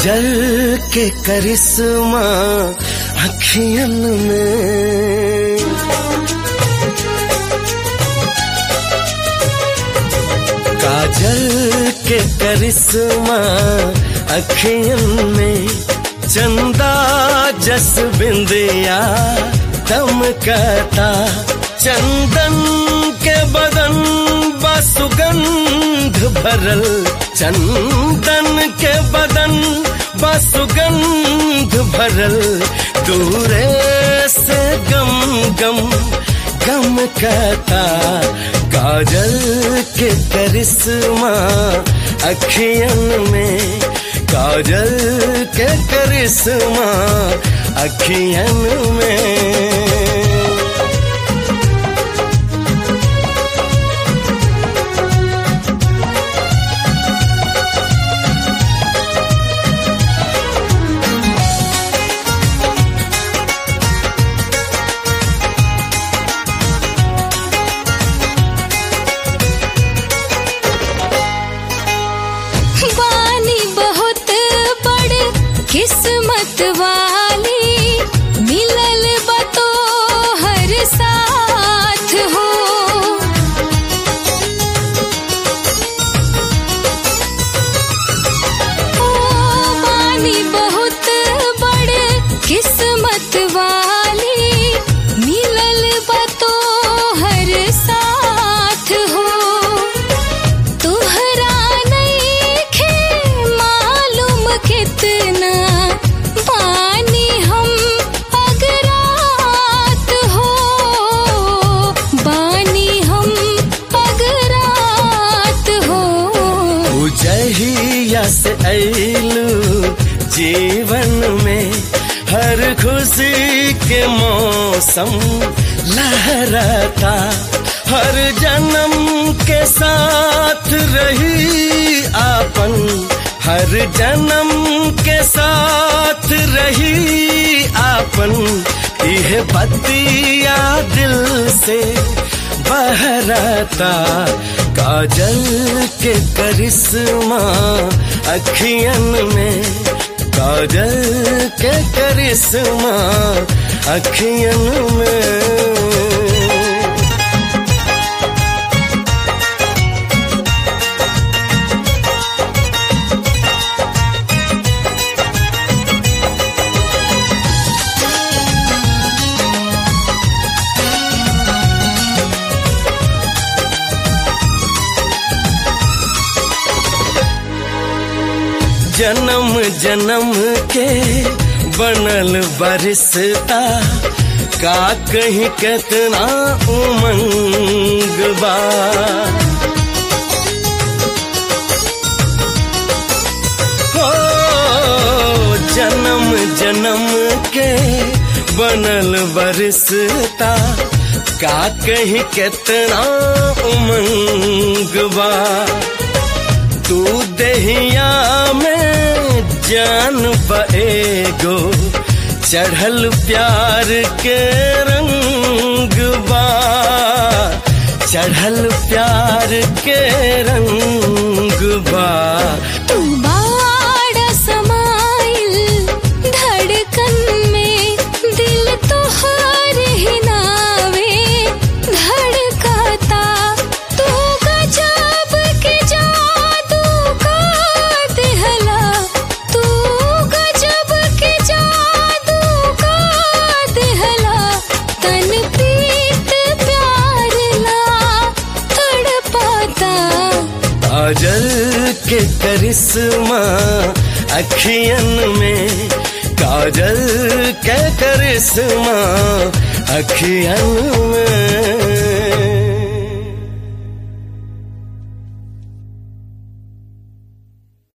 काजल के करिश्मा अखियन में काजल के करिश्मा अखियन में चंदा जस बिंदिया दमकता चंदन के बदन बसुगंध भरल चंदन के बदन बसुगंध भरल दूरे से गम गम गम कहता काजल के करिश्मा अखियन में काजल के करिश्मा अखियन में बानी बहुत बड़ किस्मत वाली मिलल बतो हर साथ हो ओ बानी बहुत बड़ किस्मत वाली मिलल बतो हर साथ हो तुहरा नइखे मालूम कितना बानी हम अगरात हो बानी हम अगरात हो उजहिया से ऐलू जीवन में हर खुशी के मौसम लहराता हर जन्म के साथ रही आपन हर जन्म के साथ रही आपन यह बतिया दिल से बहराता काजल के करिश्मा अखियन में काजल के करिश्मा अखियन में जन्म जन्म के बनल बरिसता का कहीं कितना उमंग बा हो जन्म जन्म के बनल बरिसता का कहीं कितना उमंग बा तू दहिया में जान बएगो चढ़ल प्यार के रंग बा चढ़ल प्यार के रंग बा तू बाड़ा समाइल धड़कन में दिल तोहर ही नावे धड़काता तू गजब के जादू का दिहला तू गजब के जादू का दिहला तन प्रीत प्यार ला तड़पाता काजल के करिश्मा अखियन में काजल के करिश्मा अखियन में